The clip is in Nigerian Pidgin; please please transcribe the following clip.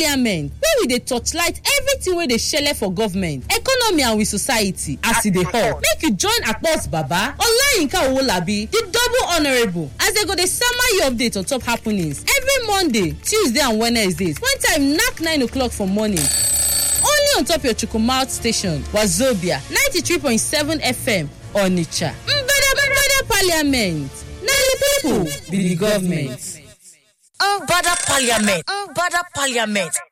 parliament wey we dey torchlight everything wey dey shele for government economy and we society as e dey hot make you join akpos baba olayinka owolabi di double honourable as dem go dey sama you update on top happenings every monday tuesday and wednesdays when time knack 9 o'clock for morning only on top your chukwumalt station wazobia 93.7 fm onitsha mbada mbada parliament na di pipo be di government. Mbada Parliament. Mbada Parliament.